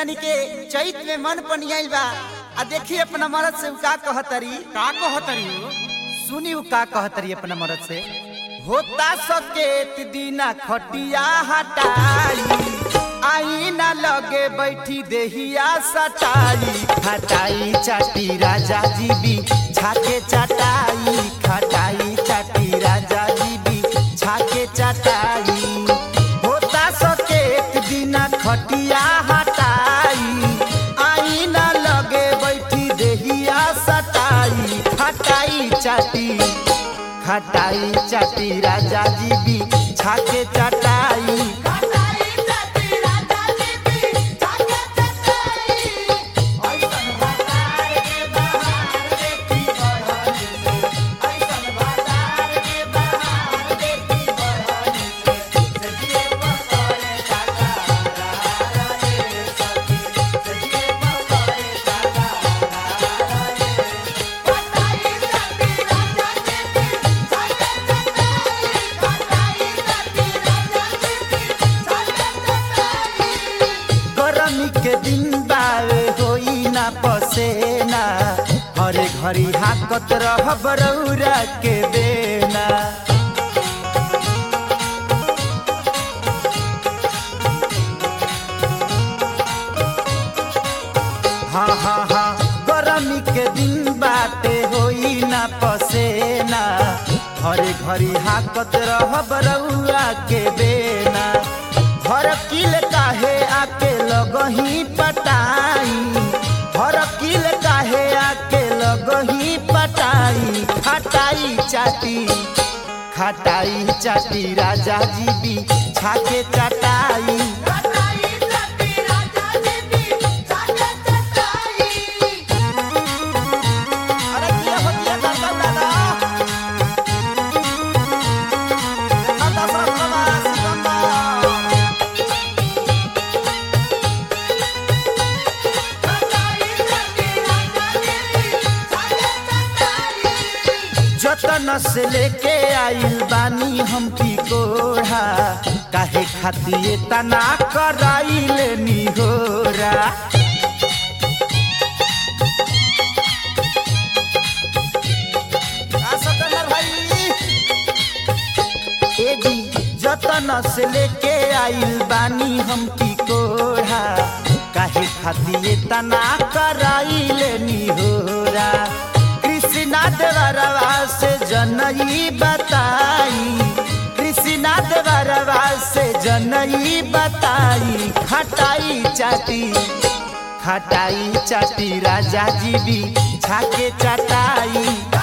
जानी के चैत में मन पनियाइल बा आ देखी अपना मरद से उ का कहतरी का कहतरी हो सुनी उ का कहतरी अपना मरद से होता सकेत दीना खटिया हटाई आई ना लगे बैठी देहिया सटाई खटाई चाटी राजा जी भी छाके चटाई खटाई चाटी राजा जी भी छाके चटाई होता सकेत दीना खटिया हटाई आई ना लगे बैठी देहिया सटाई खटाई चाटी खटाई चाटी राजा जी भी छाके चटाई गरमी के दिन बावे होई ना पसेना हरे घड़ी हाकत रह बरौरा के बेना हाँ हाँ हाँ गरमी के दिन बाटे होई ना पसेना हरे घड़ी हाकत रह बरौआ के बेना हर किल काहे आके लगही पटाई हर किल काहे आके लगही पटाई खटाई चाटी खटाई चाटी राजा जी भी छाके चटाई अरे किया हो किया दादा दादा दादा सरस्वती सिकंदर जतन से लेके आइल बानी हम की कोढ़ा काहे खातिर तना कराइल निहोरा का सतनर भाई ए जी जतन से लेके आइल बानी हम की कोढ़ा काहे खातिर तना कराइल निहोरा कृष्णा देवरवा से जनई बताई कृष्णा देवरवा से जनई बताई खटाई चाटी खटाई चाटी राजा जी भी छाके चटाई